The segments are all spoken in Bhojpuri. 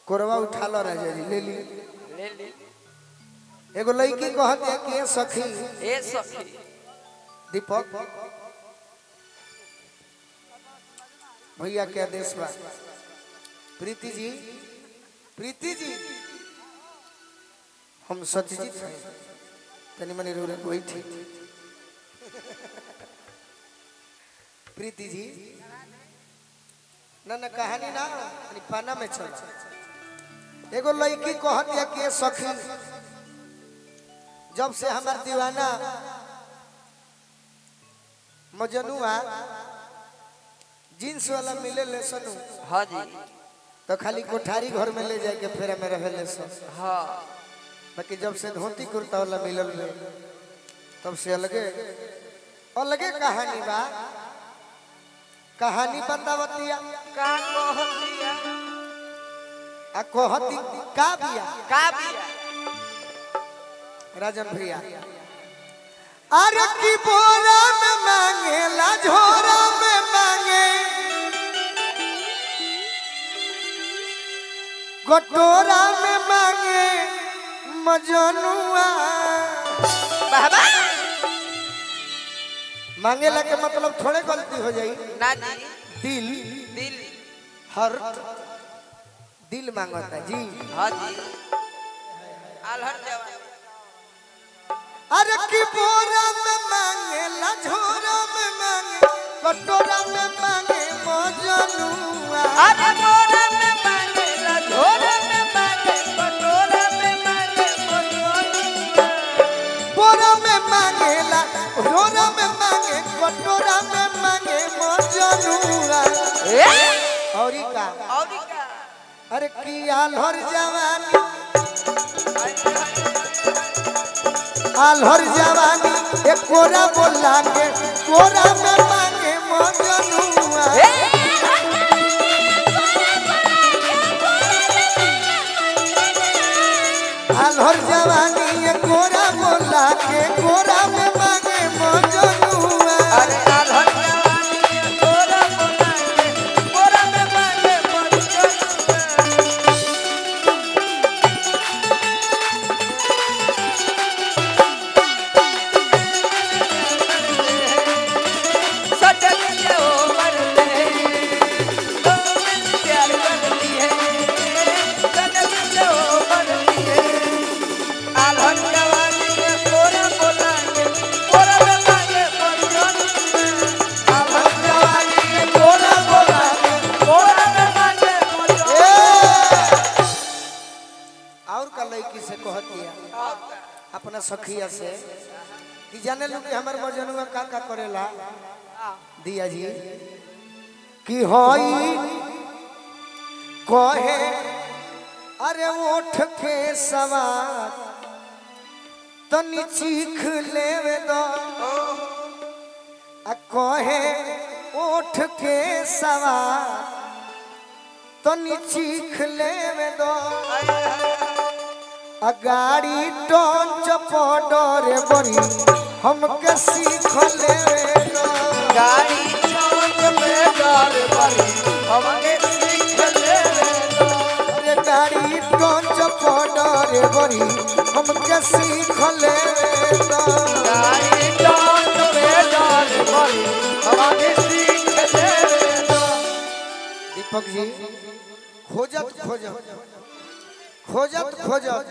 कोरवा उठा लो राजा जी ले ली ले ली एगो लड़की कहत है कि ए सखी ए सखी दीपक भैया के आदेश बा प्रीति जी प्रीति जी हम सत्यजीत हैं तनी मनी रो रहे थी प्रीति जी ना ना कहानी ना तनी पाना में चल एगो लड़की कहत है कि ए सखी जब से हमार दीवाना मजनुआ जींस वाला मिले ले सनु हाँ जी तो खाली कोठारी घर में ले जाके फेरा में रहे ले सन हाँ बाकी जब से धोती कुर्ता वाला मिलल ले तब से अलगे अलगे कहानी बा कहानी बतावतिया का कहतिया आ कहती का बिया का बिया राजन भैया अरे की बोरा में मांगेला झोरा में मांगे कटोरा में मांगे मजनुआ बाबा मांगेला के मतलब थोड़े गलती हो जाई ना जी दिल दिल हर दिल मांगता जी हाँ जी अलहर जवान अरे की बोरा में मांगेला झोरा में मांगे कटोरा में मांगे मजनुआ अरे मोरा में मांगे ला झोरा में मांगे कटोरा में मांगे मोरा बोरा में मांगेला झोरा में मांगे कटोरा में मांगे मजनुआ ए औरी का और का अरे की आल्हर जवानी आल्हर जवानी एक कोरा बोला के कोरा में मांगे मजनुआ आल्हर जवानी एक कोरा बोला के कोरा में मांगे मजनुआ अरे अलहर जवानी मोरा मांगे मोरा में मांगे मोरा सटक के ऊपर ले तो मिल प्यार करती है सटक के ऊपर ले आलहन जवानी में कोरा बोलांगे कोरा में मांगे मजनू आलहन जवानी में कोरा बोलांगे कोरा में मांगे मजनू और का लड़की से कह दिया अपना सखिया से कि जाने लो कि हमार मजनुआ का का करेला दिया जी कि होई कहे अरे ओठ के सवार तनी चीख लेवे दो आ कहे ओठ के सवार तनी चीख लेवे दो अगाड़ी टोंच पडरे बरी हमके सीख लेवे दो गाड़ी चौक पे डर बड़ी हमके सीख ले दो अरे गाड़ी टोंच पडरे बरी हमके सीख लेवे दो गाड़ी चौक पे डर बड़ी हमके सीख ले दो दीपक जी खोजत खोजत खोजत खोजत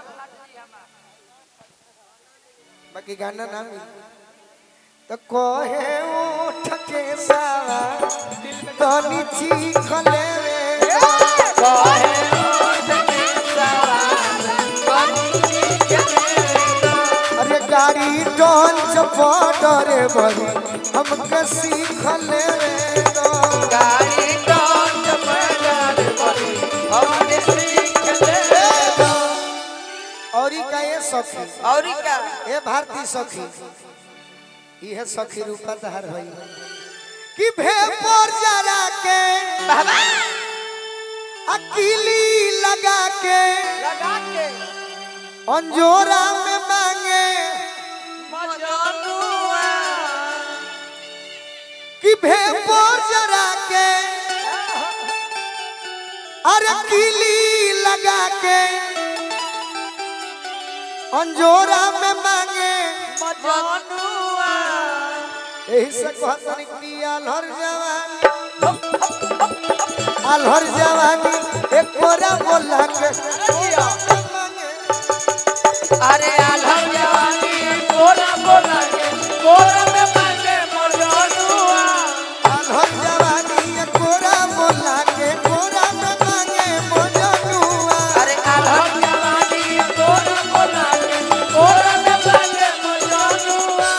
बाकी गाना ना मिली तो कहे उठ के सावा तनी चीख लेवे दो। काहे उठ के सवार बनी सीख ले दो अरे गाड़ी डोंच पडरे बरी हमके सीख लेवे दो गाड़ी चौक पे डर बड़ी हमके सीख ले दो और ई का ये सखी और क्या ए भारती सखी इहे सखी रूपा तहर भई कि भेपर जरा के बाबा अकीली लगा के लगा के अंजोरा में मांगे मजनुआ कि भेपर जरा के अरे कीली अंजोरा में मांगे मजनुआ यही से कहतन कि आल्हर जवानी आल्हर जवानी एक कोरा बोला के मांगे अरे आलम जवानी कोरा बोला के कोरा में मांगे मजनुआ आल्हर जवानी एक कोरा बोला के कोरा में मांगे मोजनुआ अरे आलम जवानी कोरा बोला के कोरा में मांगे मजनुआ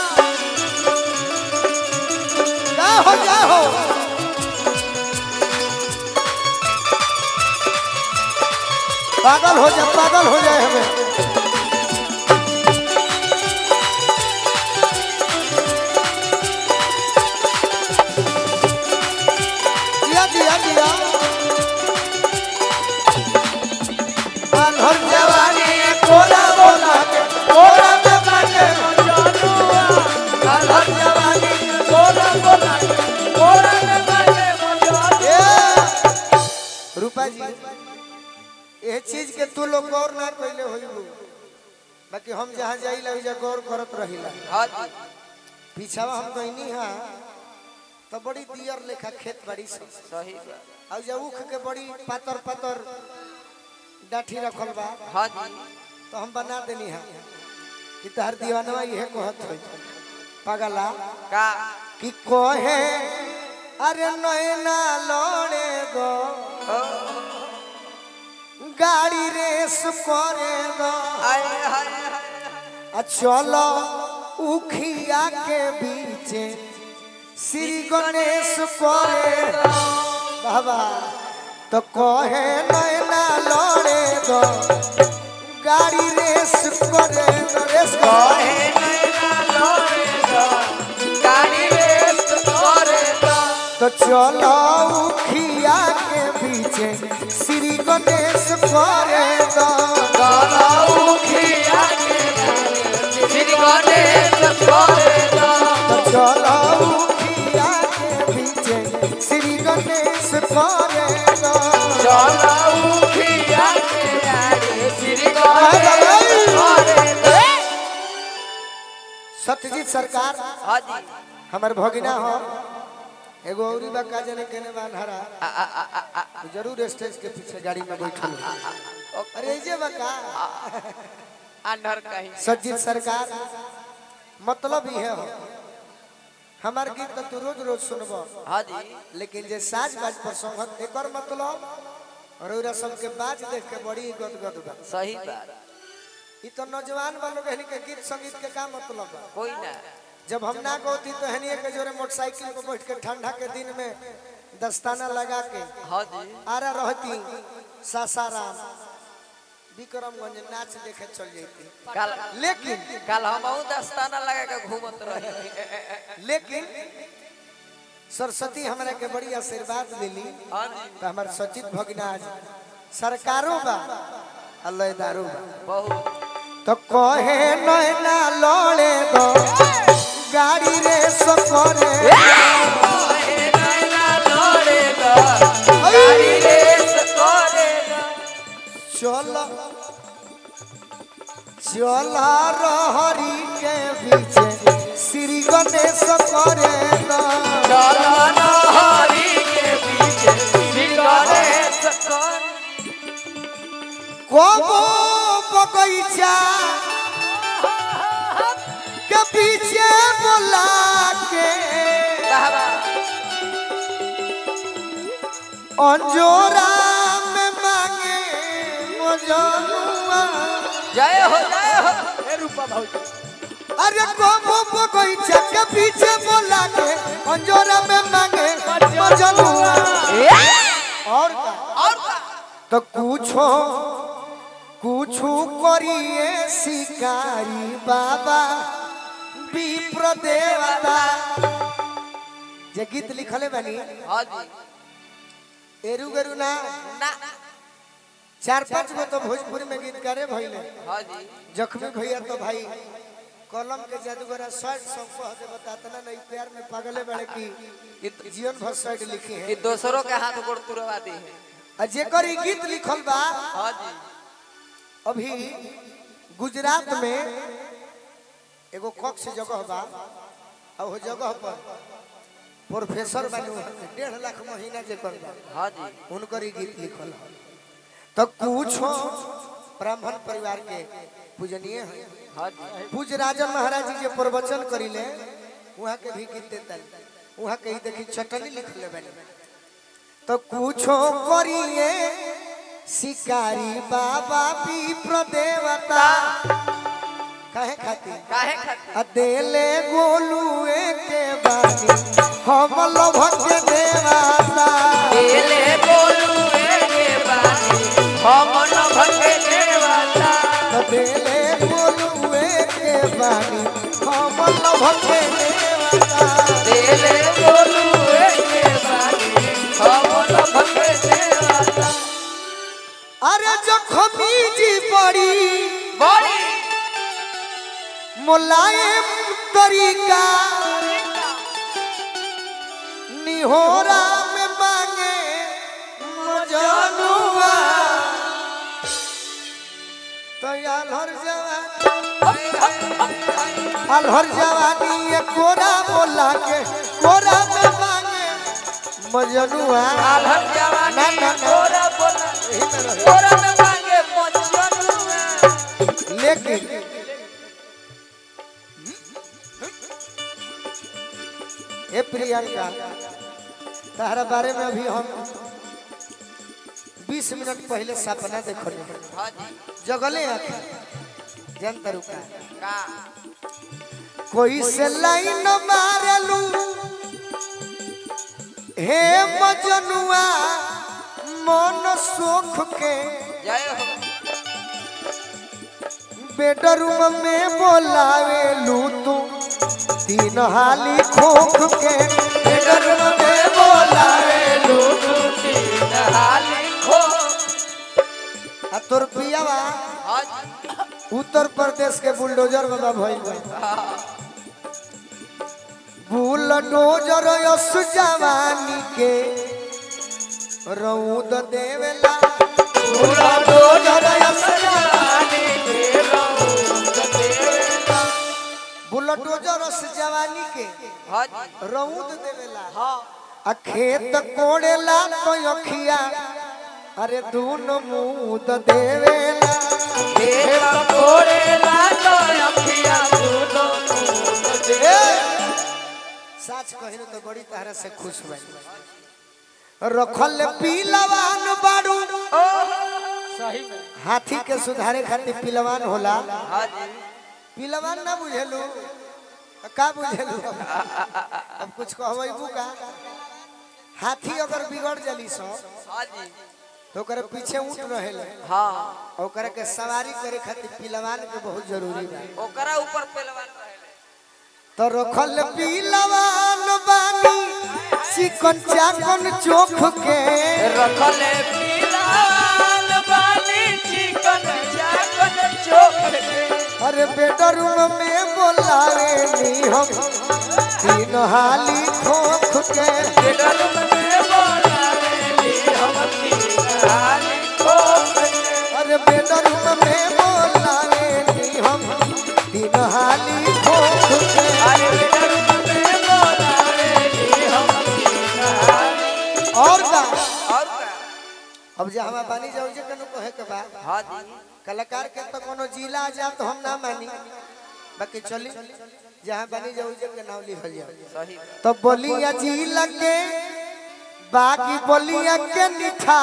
जा हो जा हो पागल हो जा पागल हो जाए हमें दिया दिया दिया आल्हर जवानी कोला बोला के कोला में मांगे मजनुआ आलम जवानी कोरा बोला के कोरा में मांगे मजनुआ ए, रूपा जी ये चीज के तू लोग गौर ना कैले होइबू बाकी हम जहाँ जाइला ओइजा गौर करत रहिला हाँ जी पीछावा हम कहनी हा तो बड़ी दियर लेखा खेत बड़ी सी सही बात और जब उख के बड़ी पातर पातर डाठी रखल बा हाँ जी तो हम बना देनी हा कि तहर दीवानवा इहे कहत होई पागला का कि कोहे अरे नैना लड़े गो गाड़ी रेस करे गो आए हाय हाय आ चलो उखिया के बीचे श्री गणेश करे बाबा तो कहे नैना लड़े गो गाड़ी रेस करे गो रेस करे कहे नैना लड़ेगा, गाड़ी रेस करेगा। तो चलो उखिया के बीचे श्री गणेश करे गो गलाऊ खिया के श्री गणेश करेगा। तो चलो उखिया के बीचे श्री गणेश करे गो गलाऊ खिया के आगे श्री गणेश करेगा। सत्यजीत सरकार हाँ जी हमर भगिना हो एगो औरी बा का जने केने बान हरा आ, आ, आ, आ, आ, जरूर स्टेज के पीछे गाड़ी में बैठल हो। अरे जे बा का अंधर कहीं सज्जित सरकार मतलब ही है हो हमार गीत तो तू रोज रोज सुनबो हाँ जी लेकिन जे साज बाज पर संगत एकर मतलब और ओरा सबके बाज देख के बड़ी गदगद बा सही बात ई तो नौजवान वालों के के गीत संगीत के का मतलब बा कोई ना जब हम ना गौती तो हनिए के जोरे मोटरसाइकिल पर बैठ के ठंडा के दिन में दस्ताना लगा के हाँ जी आरा रहती सासाराम विक्रमगंज नाच देखे चल जाती कल लेकिन कल हम दस्ताना लगा के घूमत रही लेकिन सरस्वती हमरा के बड़ी आशीर्वाद मिली हाँ जी तो हमार सचित भगनाज सरकारों बा अल्लाहदारों बा बहुत तो कहे नैना लड़े दो गाड़ी रे सफरे कहे नैना लड़ेगा, गाड़ी रेस करेगा। चल चल रहरी के पीछे श्री गणेश करे दो चलो नहरी के पीछे श्री गणेश कर कबो बगैचा के पीछे बोला के बाबा अंजोरा में मांगे मजनुआ जय हो जय हो अरे कबो बगैचा के पीछे बोला के अंजोरा में मांगे मजनुआ और का और का? तो कुछो कुछो करिए शिकारी बाबा विप्र देवता जे गीत लिखले बनी हाँ जी एरू गरु ना ना चार पांच गो तो भोजपुरी में गीत करे भइले हाँ जी जख्मी भैया तो भाई कलम के जादूगरा शर्ट सब कह दे बताता ना नहीं प्यार में पागले बड़े की कि, जीवन भर शर्ट लिखी कि है दोसरों के हाथ गोड़ तुरवा दी है आ जेकर ई गीत लिखल बा हाँ जी अभी गुजरात में एगो कक्ष जगह बा और वो जगह पर प्रोफेसर बनू डेढ़ लाख महीना जे कर बा हाँ जी उनकर ही गीत लिखल है तो कुछ ब्राह्मण परिवार के पूजनीय है हाँ जी पूज राजन महाराज जी जे प्रवचन करिले वहाँ के भी गीत देता वहाँ के ही देखी चटनी लिख ले बने तो कुछो करिए शिकारी बाबा विप्र देवता काहे खातिर काहे खातिर अदेले गोलुए के बानी हम लोभक के देवता एले बोलू एगे बानी हम न भगे देवता अदेले गोलुए के बानी हम लोभक के देवता एले बोलू एगे बानी हम न भगे देवता अरे जखमी जी बड़ी बड़ी मुलायम तरीका निहोरा में मांगे मजनुआ तो अलहर जवानी अलहर जवानी ये कोरा बोला के कोरा में मांगे मजनुआ आलम जवानी ना, ना, ना। तोरा बोला यही में रहे। तोरा में मांगे मचनुआ लेकिन ए प्रियंका तारा बारे में अभी हम 20 मिनट पहले सपना देखले हाँ जी जगले आके जनता रुका का कोई से लाइन मारलू हे मजनुआ मन सुख के जय हो बेडरूम में बोलावे लू तू तीन हाली खोख के बेडरूम में बोलावे लू हाली खो आ तोर पियावा हाँ जी उत्तर प्रदेश के बुलडोजर बाबा भइल बा बुलडोजर यस जवानी के रौद देवेला बुलडोजर यस जवानी के रौद देवेला। बुलडोजर यस जवानी के हाँ जी रौद देवेला हाँ आ खेत कोड़ेला तो अखिया अरे दून मुद देवेला खेत कोड़ेला तो अखिया दूनो मूंद दे। ए, सच कहिनो तो बड़ी तरह से खुश भइल रखल पीलवान बाड़ू सही में हाथी के सुधारे खातिर पीलवान होला हाँ जी पीलवान ना बुझेलू तो का बुझेलू अब कुछ कहबू का हाथी अगर बिगड़ जली सो हाँ जी तो ओकरे पीछे ऊँट रहेले हाँ और ओकरा के सवारी करे खातिर पीलवान के बहुत जरूरी बा ओकरा ऊपर पहलवान रहेले तो रखल पीलवान बानी चिकन चाकन चोख के रखले पीलाल बानी चिकन चाकन चोख के अरे बेडरूम में बोलावे नी हम तीन हाली खोख के बेडरूम में बोलावे ली हम तीन हाली खोख के। अरे बेडरूम में बोलावे नी हम तीन हाली खोख के अरे बेडरूम में बोलावे ली हम तीन हाली और का और का अब जे हमार बानी जाऊ जे कनु कहे के बा हाँ जी कलाकार के तो कोनो जिला जा तो हम ना मानी बाकी चली जहाँ बनी जाऊ जे के नाम लिखल जाए सही बात। तो बोलिया जिला के बाकी बोलिया के निठा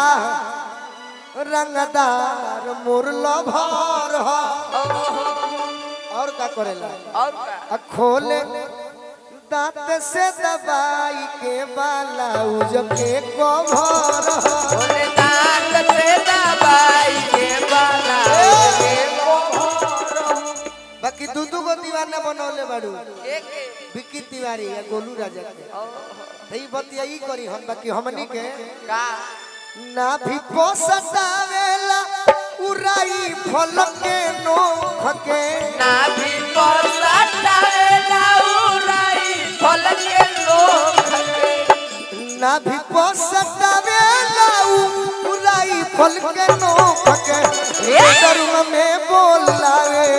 रंगदार मुरलो भर हो और का करेला और का आ खोले दांत से दबाई के बालाउज के कभर हो बोले दांत से दबाई के बाला के मोहर बाकी दू दू गो दीवाना बनौले बाड़ू एक विक्की तिवारी या गोलू राजा के तो ई बतिया ई करी हम बाकी हमनी के का ना भी पोसतावेला उराई फल के नोख के ना भी पसाटावे लाउराई फल के लोग ना भी पोसतावेला उराई फल के नोख के ए! धर्म में बोलावे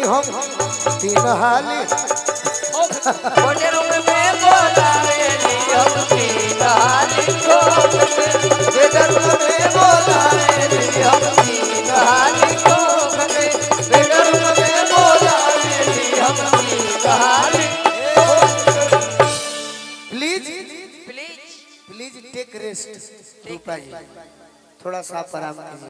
हम तीन हाली बेडरूम में बोलावेली हम तीन हाली ठोक के बेडरूम में बोलावेली हम तीन हाली ठोक के बेडरूम में बोलावेली हम तीन हाली please please please take rest Rupa ji थोड़ा सा आराम कीजिए